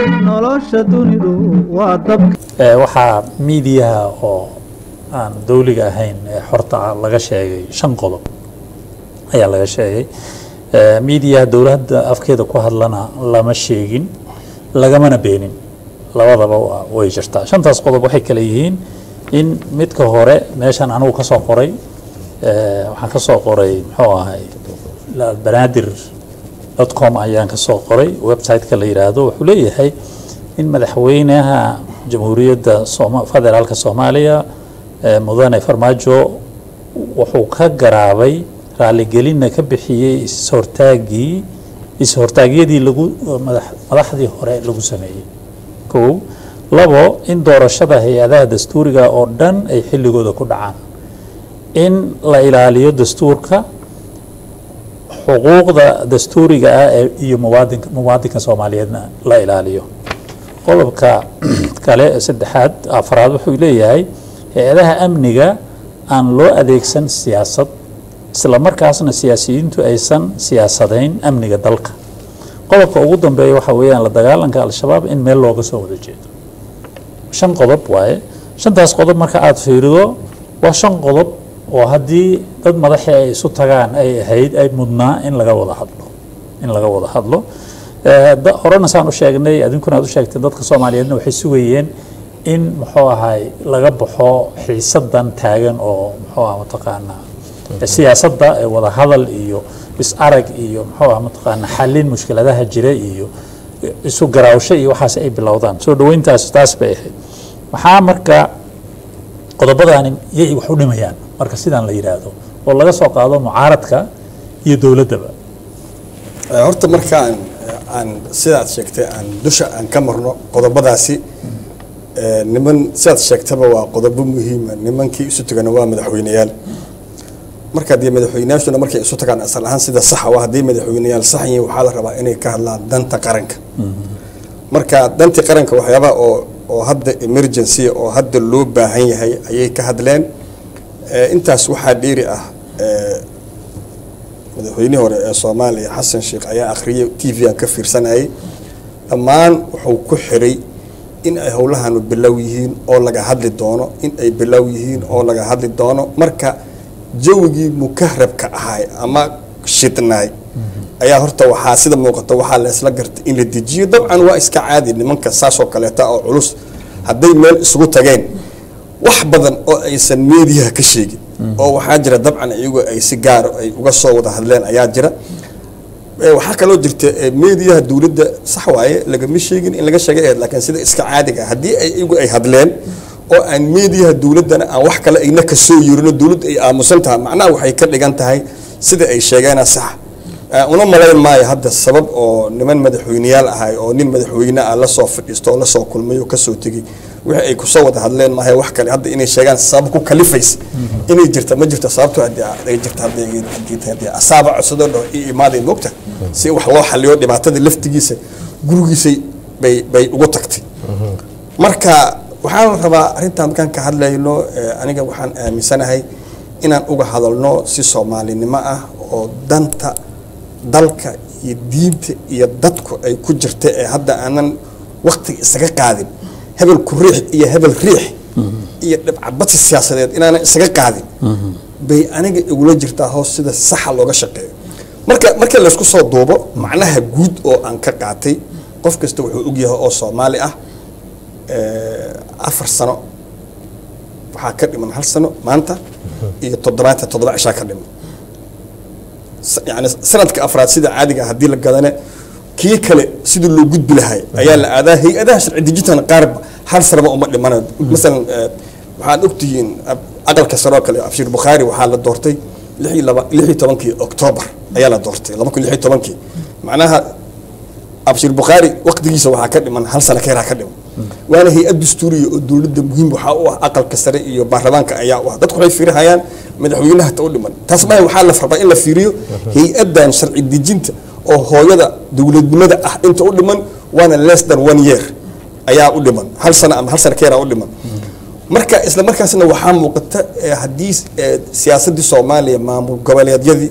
nolosha dunidu waa dabka Ee, waxaa miidiyaha oo aan dowliga ahayn ee xorta ah laga sheegay shan qodob ayaa laga sheegay Ee, miidiyaha dowladda afkeeda ku hadlana lama sheegin lagamana beenin labadaba waa- way jirtaa shantaas qodob waxay kale yihiin in midka hore meeshan anigu ka soo qoray ee, waxaan ka soo qoray muxuu ahay la- banaadir com ayaan ka soo qoray website-ka la yidhaahdo wuxuu leeyahay in madaxweynaha jamhuuriyadda Sooma- federaalka soomaaliya eh, mudane farmaajo wuxuu ka garaabay raaligelinna ka bixiyey is-hortaagii is-hortaagyadii lagu madax- madaxdii hore lagu sameeyey kow labo in doorashada hay-adaha dastuuriga oo dhan ay xilligooda ku dhacaan in la ilaaliyo dastuurka xuquuqda dastuuriga ah ee iyo muwaadinka muwaadinka soomaaliyeedna la ilaaliyo qodobka kale ee saddexaad afraad wuxuu leeyahay hay-adaha amniga aan loo adeegsan siyaasad isla markaasna siyaasiyiintu aysan siyaasadayn amniga dalka qodobka ugu dambeeya waxa weeyaan la dagaalanka al-shabaab in meel looga soo wada jeedo shan qodob waaye shantaas qodob marka aada fiirido waa shan qodob oo haddii dad madaxi ay isu tagaan ay ahayd ay mudnaa in laga wada hadlo in laga wada hadlo Eh, da- horena saan u sheegnay adinkuna aad u sheegtay dadka soomaaliyeedna waxay sugayeen in muxuu ahay laga baxo xiisadan taagan oo muxuu ah mataqaanaa siyaasadda ee wada hadal iyo is arag iyo muxuu ah mataqaanaa xallin mushkiladaha jira iyo isu garaawsho iyo waxaas ay bilowdaan soo dhaweyntaas taas bay ahayd waxaa marka qodobadaani yay wax u dhimayaan marka sidaan la yidhaahdo oo laga soo qaado mucaaradka iyo dowladdaba Eh, horta markaan eh, aan sidaad sheegtay aan dusha aan ka marno qodobadaasi eh, niman sidaad sheegtaba waa qodobo muhiima nimankii isu tagana waa madaxweyneyaal marka haddii madaxweyneyaashuna markay isu tagaan asal ahaan sida saxa waa haddii madaxweyneyaal sax yihiin waxaa la rabaa inay ka hadlaan danta qaranka marka dantii qaranka waxyaabaha oo oo hadda emergency oo hadda loo baahan yahay ayay ka hadleen Eh, intaas waxaa dheeri ah eh, madaxweynihii hore ee soomaaliya xasan sheekh ayaa akhriyay t v aan ka fiirsanayay dhammaan wuxuu ku xiray in ay howlahanu bilow yihiin oo laga hadli doono in ay bilow yihiin oo laga hadli doono marka jawigii mukahrabka ahay ama shidnaay ayaa horta waxaa sida muuqata waxaa la isla gartay in la dejiyo dabcan waa iska caadi nimanka saasoo kaleeta oo culus hadday meel isugu tageen wax badan oo aysan meediyaha ka sheegin oo waxaa jira dabcan iyagu ay si gaaro ay uga soo wada hadleen ayaa jira Eh, waxaa kaloo jirta eh, meediyaha dowladda sax waaye lagama sheegin in laga sheegay ahayd laakiin sida iska caadiga ah, haddii ay iyagu ay hadleen oo aan meediyaha dowladdana aan wax kale ayna ka soo yeerino dowladda ay aamusan tahay macnaha waxay ka dhigan tahay sida ay sheegeena sax Eh, una malayn maayo hadda sabab oo niman madaxweyneyaal ahay oo nin madaxweyne ah lasoo fadhiisto oo lasoo kulmay oo kasoo tegey wixii ay kusoo wada hadleen maahay wax kale hadda inay sheegaan sabab ku kalifaysa inay jirta ma jirto sababto haddii ay jirta haddii haddii tahay haddii asaaba codsadoo dhaho ii imaaday moogta si wax loo xaliyo dhibaatada laftigiisa gurigiisay bay bay ugu tagtay marka waxaan rabaa arrintan markaan ka hadlayno eh, aniga waxaan aaminsanahay inaan uga hadalno si soomaalinimo ah oo danta dalka iyo diinta iyo dadku ay ku jirta ee hadda aanan waktiga isaga qaadin hebel ku riix iyo hebel riix iyo dhibcabadsi siyaasadeed inaanan isaga qaadin bay aniga igula jirtaa hoos sida saxa looga shaqeeyo marka marka laysku soo duubo macnaha guud oo aan ka qaatay qof kasta wuxuu ogyahay oo soomaali ah eh, afar sano waxaa ka dhiman hal sano maanta iyo toddobaatan toddoba cishaa ka dhiman s- yani sanadka afraad sida caadiga ah haddii la gadane kii kale sidii loo gudbi lahay ayaa la aadaa hay-adaha sharci dejintan qaarba hal sanaba uma dhimanayo masalan eh, waxaad ogtihiin ab- aqalka sare oo kale abshir bukhaari waxaa la doortay lix iyo laba lix iyo tobankii oktoobar ayaa la doortay laba kun lix iyo tobankii macnaha abshir bukhaari waqtigiisa waxaa ka dhiman hal sano keeraa ka dhiman waana hay-ad dastuuriya oo dowladda muhiim waxaa u ah aqalka sare iyo baarlamaanka ayaa u ah dadku waxay fiirihayaan madaxweynaha ta u dhiman taas maaha waxaa la rabaa in la fiiriyo hay-adan sharci dejinta oo hooyada dowladnimada ah inta u dhiman waana less than one year ayaa u dhiman hal sano ama hal sano keeraa u dhiman marka isla markaasna waxaa muuqata eh, haddii eh, siyaasadii soomaaliya maamul goboleedyadii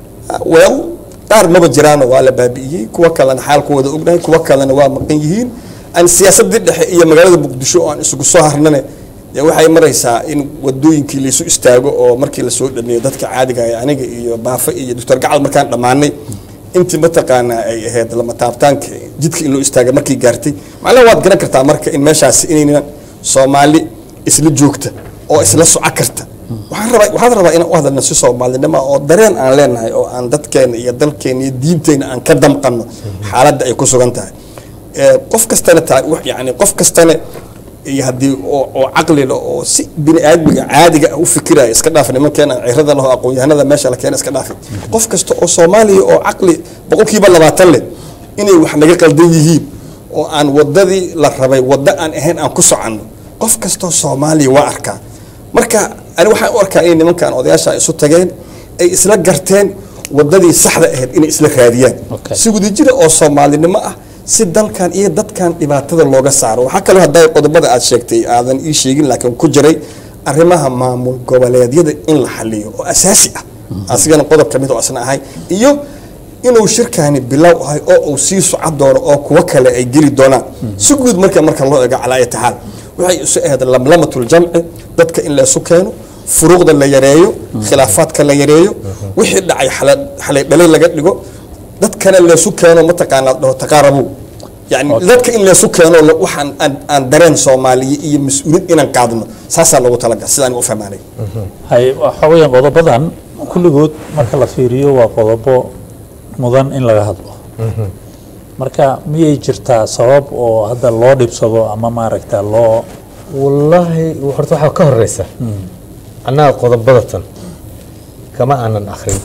well qaar maba jiraano waa la baabi'iyey kuwa kalena xaalkooda ognahay kuwa kalena waa maqan yihiin aan siyaasadii dhexe iyo magaalada muqdisho oo aan isugu soo harnane dee waxay maraysaa in wadooyinkii laysu istaago oo markii lasoo dhameeyo dadka caadiga ah aniga iyo baafe iyo doctor gacal markaan dhammaanay intii mataqaanaa ay ahayd lama taabtaanka jidka in loo istaagay markii gaartay macnaha waad garan kartaa marka in meeshaasi inaynan soomaali isla joogta oo isla soco karta waxaan rabaa waxaan rabaa inaan u hadalno si soomaalinimo oo dareen aan leenahay oo aan dadkeena iyo dalkeena iyo diinteena aan ka damqanno xaaladda ay ku sugan tahay Ee, qof kastana taa wax- yacni qof kastana iyo haddii oo oo caqli leh oo si bini aadmiga caadiga ah u fikiraya iska dhaaf nimankeena cirada laho aqoon-yahanada meesha la keena iska dhaafi qof kasta oo soomaaliya oo caqli boqolkiiba labaatan leh inay wax naga qaldan yihiin oo aan wadadii la rabay waddo aan ahayn aan ku soconno qof kastoo soomaaliya waa arkaa marka ani waxaan u arkaa inay nimankan odayaasha isu tageen ay isla garteen wadadii saxda ahayd inay isla raadiyaan Okay. si wadajira oo soomaalinimo ah si dalkan iyo dadkan dhibaatada looga saaro waxaa kaloo hadday qodobada aad sheegtay aadan ii sheegin laakiin ku jiray arrimaha maamul goboleedyada in la xaliyo oo asaasi ah asigana qodob ka mid oo asna ahay iyo inuu shirkani bilow ahay oo uu sii socon doono oo kuwo kale ay geli doonaan si guud marka marka loo eego calaa ayati xaal waxay isu ahayd lamlamatul jamci dadka in laysu keeno furuuqda la yareeyo khilaafaadka la yareeyo wixii dhacay xala- xalay dhalay laga dhigo dadkana laysu keeno mataqaanaa dhaho taqaarabu yani dadka in laysu keeno la- waxaan aan, aan dareen soomaaliya iyo mas-uuliyad inaan qaadno saasaa loogu talagal sidaan u fahmaanay hay waxa weeyaan qodobadan kulligood marka la fiiriyo waa qodobo mudan in laga hadlo marka miyay jirtaa sabab oo hadda loo dhibsado ama maaragta loo wallaahi horta waxaa ka horeysa annaga qodobada tan kama aanan akhrin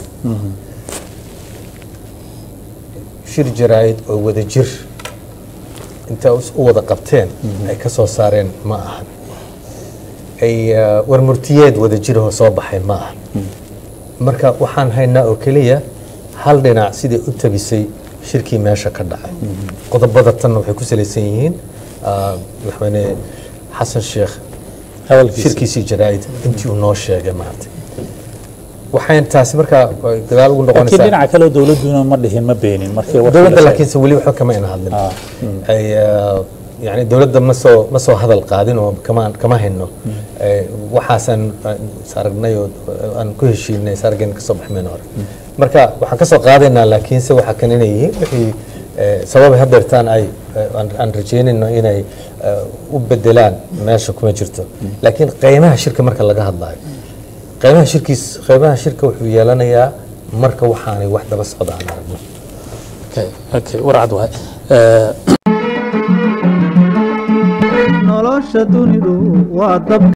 shir jaraa'id oo wada jir inta u wada qabteen ay ka soo saareen ma ahan ay uh, warmurtiyeed wada jirahoo soo baxay ma ahan marka waxaan haynaa oo keliya hal dhinac sidai u tabisay shirkii meesha ka dhacay qodobada tanna waxay ku salaysan yihiin uh, madaxweyne xasan sheekh hadalkiisa shirkiisii jaraa'id intii uu noo sheegay maartay waxayn taasi markaa ay gadaal ugu laakiin noqonaysaa dhinaca kale dowladuna ma dhihin ma beenin markii warkii la dowladda sheegay. laakiinse weli waxba kama ina hadlin Ah, ay ah, yani dowladda ma soo ma soo hadal qaadin oo kama kama hayno Eh, waxaasaan ah, is aragnay oo ah, aan ku heshiinay is arageen kasoo baxmeen hore marka waxaan kasoo qaadaynaa laakiinse waxaa kan inay yihiin wixii eh, sababay hadeertaan ay eh, aan- aan rajeynayno inay eh, u bedelaan meesha kuma jirto laakiin qiimaha shirka marka laga hadlayo qiimaha shirkiis qiimaha shirka wuxuu yeelanayaa marka waxaanay wax daba socda aan aragno okay, okay, warcad waay Eh, nolosha dunidu waa dab